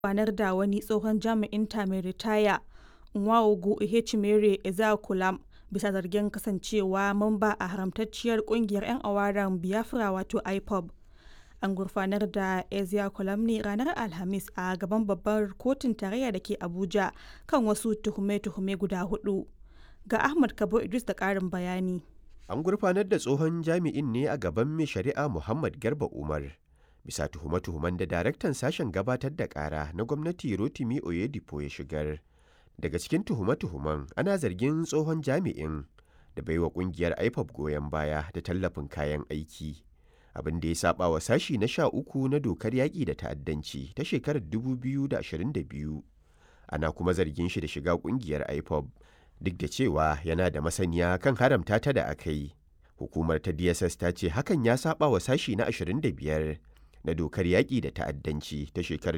gurfanar da wani tsohon jami'in ta mai ritaya Nwaogu Ehechimere Ezeakolam bisa zargin kasancewa mamba a haramtacciyar kungiyar 'yan awaren Biafra wato IPOB. An gurfanar da Ezeakolam ne ranar Alhamis a gaban babbar kotun tarayya da ke Abuja kan wasu tuhume-tuhume guda hudu. Ga Ahmad Kabo Idris da ƙarin bayani. An gurfanar da tsohon jami'in ne a gaban mai shari'a Muhammad Garba Umar. Bisa tuhume-tuhumen da daraktan sashen gabatar da ƙara na gwamnati Rotimi Oyedipo ya shigar. Daga cikin tuhume-tuhumen ana zargin tsohon jami'in da baiwa kungiyar IPOB goyon baya da tallafin kayan aiki. Abin da ya saba wa sashi na sha uku na dokar yaƙi da ta'addanci ta shekarar 2022. Ana kuma zargin shi da shiga kungiyar IPOB duk da cewa yana da masaniya kan haramta ta da aka yi. Hukumar ta DSS ta ce hakan ya saba wa sashi na 25 na dokar yaƙi da ta'addanci ta shekarar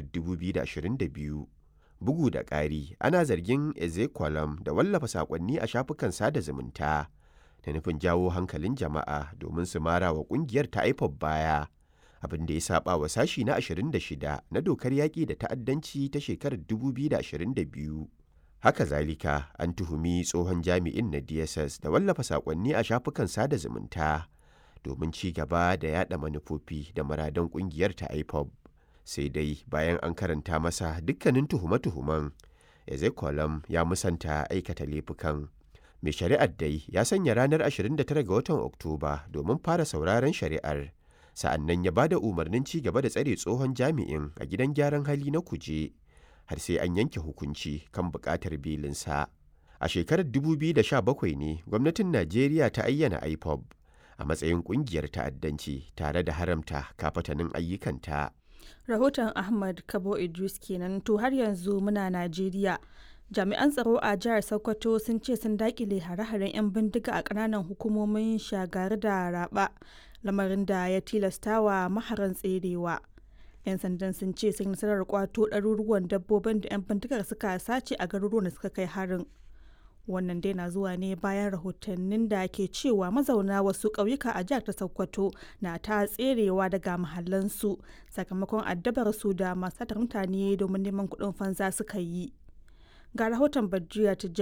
2022. Bugu da ƙari, ana zargin Ezekwalam da wallafa saƙonni a shafukan sada zumunta da nufin jawo hankalin jama'a domin su mara wa ƙungiyar ta IPOB baya. Abin da ya saba wa sashi na 26 na dokar yaƙi da ta'addanci ta shekarar 2022. Haka zalika an tuhumi tsohon jami'in na DSS da wallafa saƙonni a shafukan sada zumunta domin ci gaba da yada manufofi da muradan ƙungiyar ta IPOB. Sai dai bayan an karanta masa dukkanin tuhume-tuhumen, Ezekolam ya musanta aikata laifukan. Mai shari'ar dai ya sanya ranar 29 ga watan Oktoba domin fara sauraron shari'ar. Sa'an nan ya ba da umarnin ci gaba da tsare tsohon jami'in a gidan gyaran hali na kuje. har sai an yanke hukunci kan buƙatar belinsa. A shekarar 2017 ne gwamnatin Najeriya ta ayyana IPOB a matsayin ƙungiyar ta'addanci tare da haramta kafatanin ayyukanta. Rahoton Ahmad Kabo Idris kenan to har yanzu muna Najeriya. Jami'an tsaro a jihar Sokoto sun ce sun dakile hare-haren 'yan bindiga a ƙananan hukumomin shagari da raba lamarin da ya tilastawa maharan tserewa. 'yan sandan sun ce sun nasarar kwato ɗaruruwan dabbobin da 'yan bindigar suka sace a garuruwan da suka kai harin wannan dai na zuwa ne bayan rahotannin da ke cewa mazauna wasu ƙauyuka a jihar ta sokoto na ta tserewa daga mahallansu sakamakon addabar su da masu mutane domin neman kuɗin fansa suka yi ga rahoton badriya